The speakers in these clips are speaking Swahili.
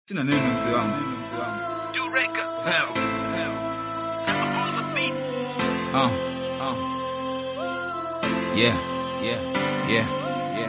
Sina neno mzee wangu. Uh, uh. Yeah, yeah, yeah, yeah.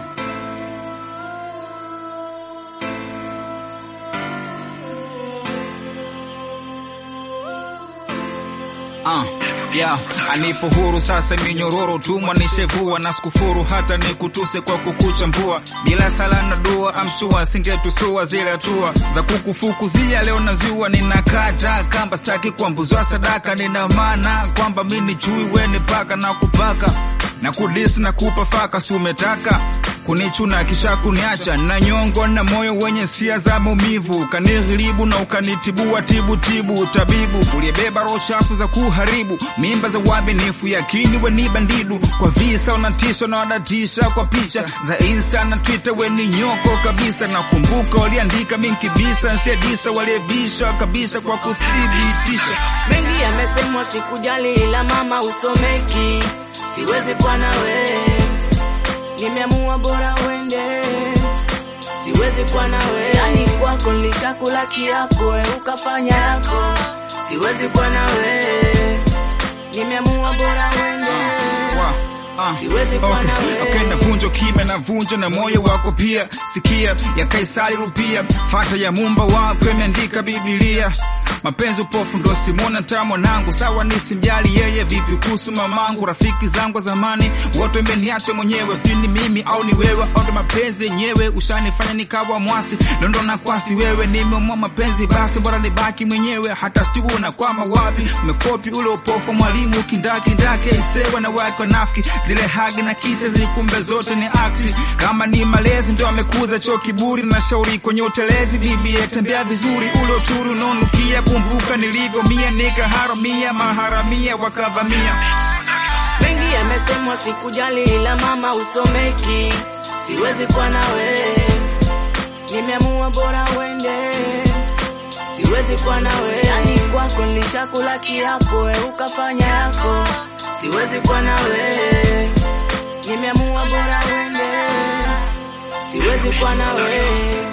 Uh, yeah, anipo huru sasa minyororo tumwa nishevua na sikufuru hata nikutuse kwa kukuchambua bila sala na dua amshua singetusua zile hatua za kukufukuzia leo nazua ninakata kamba staki kuambuzwa sadaka nina maana kwamba mini chui weni paka na kupaka na kudisi na kupa faka si umetaka kunichuna kisha kuniacha na nyongo na moyo wenye sia za maumivu kanihilibu na ukanitibua tibu tibu tabibu uliyebeba roho chafu za kuharibu mimba za uaminifu yakini weni bandidu kwa visa unatisha na wadatisha kwa picha za insta na twitter weni nyoko kabisa na kumbuka waliandika minkibisa nsiedisa waliebisha kabisa kwa kuthibitisha mengi yamesemwa sikujali ila mama usomeki siwezi kuwa nawe nimeamua bora uende siwezi kuwa nawe yani kwako nilishakula kiapo we ukafanya yako siwezi kuwa nawe nimeamua bora uende Ah, Siwezi kuwa okay. nawe. Okay, navunja ukime navunja na moyo wako pia sikia ya kaisari rupia fata ya mumba wako imeandika bibilia mapenzi upofu ndo simona ta mwanangu sawa nisimjali yeye vipi kuhusu mamangu rafiki zangu wa zamani wote imeniacha mwenyewe sijui ni mimi au ni wewe au ndo mapenzi yenyewe ushanifanya nikawa mwasi dondo na kwasi wewe nimeamua mapenzi basi bora nibaki mwenyewe hata sijui unakwama wapi umekopi ule upofu mwalimu kindakindake isewa na wake wanafiki zile hagi na kisa zilikumbe zote ni akti kama ni malezi ndo amekuza cho kiburi na shauri kwenye utelezi bibie tembea vizuri ule uturi unaonukia kumbuka nilivyomia nikaharamia maharamia wakavamia mengi yamesemwa sikujali ila mama usomeki siwezi kuwa nawe nimeamua bora uende siwezi kuwa nawe yani kwako nilishakula kiapo we ukafanya yako siwezi kuwa nawe nimeamua bora uende siwezi kuwa nawe